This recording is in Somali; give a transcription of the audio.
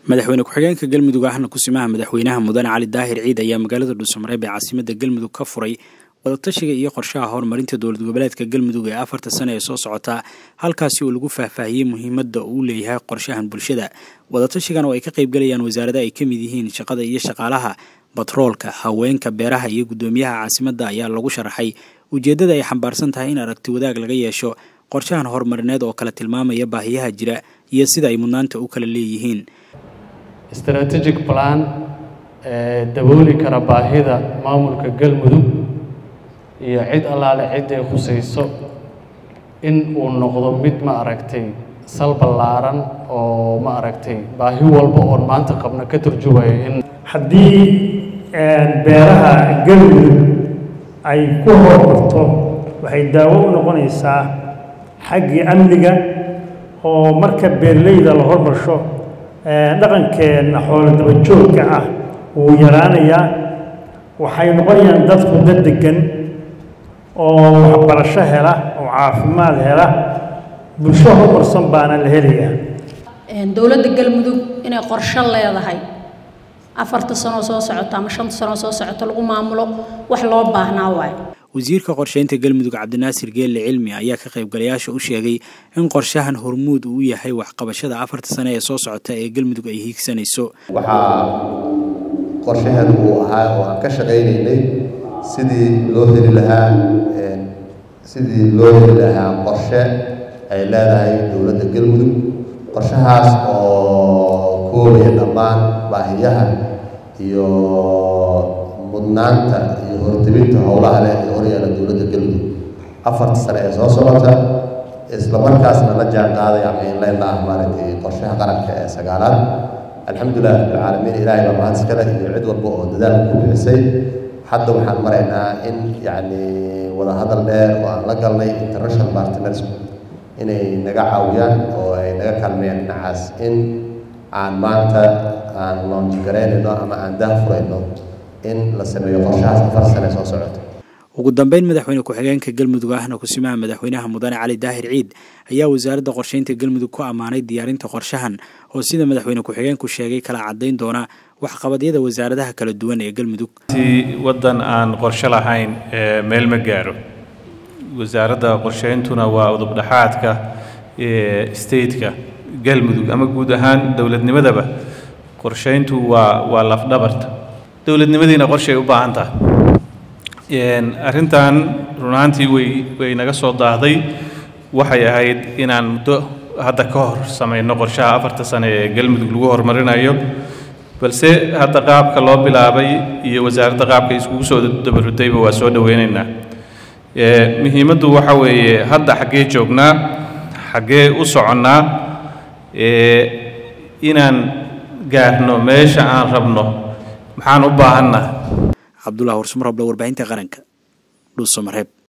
madaxweyne ku-xigeenka galmudug ahna kusimaha madaxweynaha mudane cali daahir ciid ayaa magaalada dhuusamareeb ee caasimada galmudug ka furay wadatashiga iyo qorshaha horumarinta dowlad goboleedka galmudug ee afarta sane ee soo socota halkaasi oo lagu faahfaahiyey muhiimadda uu leeyahay qorshahan bulshada wadatashigan oo ay ka qaybgalayaan wasaarada ay ka mid yihiin shaqada iyo shaqaalaha batroolka haweenka beeraha iyo guddoomiyaha caasimadda ayaa lagu sharaxay ujeeddada ay xambaarsan tahay in aragti wadaag laga yeesho qorshahan horumarineed oo kala tilmaamaya baahiyaha jira iyo sida ay mudnaanta u kala leeyihiin strategic plan ee dabooli kara baahida maamulka galmudug iyo cid allaale cid ay khusayso in uu noqdo mid ma aragtay sal ballaaran oo ma aragtay baahi walba oon maanta qabna ka turjumayo in haddii beeraha galmudug ay ku horumarto waxay daawo u noqonaysaa xaggii amniga oo marka beerleyda la hormarsho dhaqankeenna xoolo dabajoogka ah wuu yaraanayaa waxay noqonayaan dadku dad degan oo waxbarasho hela oo caafimaad hela bulsho horumarsan baana la helayaa dowladda galmudug inay qorsho leedahay afarta sanoo soo socota ama shanta sanoo soo socota lagu maamulo wax loo baahnaa waayo wasiirka qorsheynta galmudug cabdinaasir geelle cilmi ayaa ka qaybgalayaasha u sheegay in qorshahan hormuud uu yahay waxqabashada afarta sane ee soo socota ee galmudug ay hiigsanayso waxaa qorshahan uu ahaa oo aan ka shaqaynaynay sidii loo heli lahaa sidii loo heli lahaa qorshe ay leedahay dowladda galmudug qorshahaas oo koobaya dhammaan baahiyaha iyo mudnaanta iyo hortebinta howlaha leh ee horyaala dowladda galmudug afarta sane ee soo socota isla markaasna la jaan qaadaya mainleyn la ah maaragtay qorshaha qaranka ee sagaalaad alxamdulilah rabbilcaalamiin ilaahay baa mahad iskale iyo cid walba oo dadaal ku bixisay hadda waxaan maraynaa in yacni wadahadal dheer oo aan la galnay international partners inay naga caawiyaan oo ay naga kaalmeeyaan dhinacaas in aan maanta aan loonjigaraynayno ama aan daah furayno in la sameeyo qorshahaas afar sane soo socota ugu dambeyn madaxweyne ku-xigeenka galmudug ahna kusimaha madaxweynaha mudane cali daahir ciid ayaa wasaaradda qorsheynta galmudug ku ammaanay diyaarinta qorshahan oo sida madaxweyne ku-xigeenku sheegay kala caddayn doona waxqabadyada wasaaradaha kala duwan ee galmudug si waddan aan qorshe lahayn meel ma gaaro wasaaradda qorsheyntuna waa udubdhaxaadka stateka galmudug ama guud ahaan dowladnimadaba qorsheyntu waa waa lafdhabarta dowladnimadiina qorshay u baahan tahay arrintan runaantii way way naga soo daahday waxay ahayd inaan muddo hadda ka hor samayno qorshaha afarta sane ee galmudug lagu horumarinayo balse hadda qaabka loo bilaabay iyo wasaaradda qaabka iskugu soo dabarudayba waa soo dhoweynaynaa muhiimaddu waxa weeye hadda xaggee joognaa xaggee u soconnaa inaan gaarno meesha aan rabno maxaan u baahannaha cabdullah warsumar hobla warbaahinta qaranka dhuusamareeb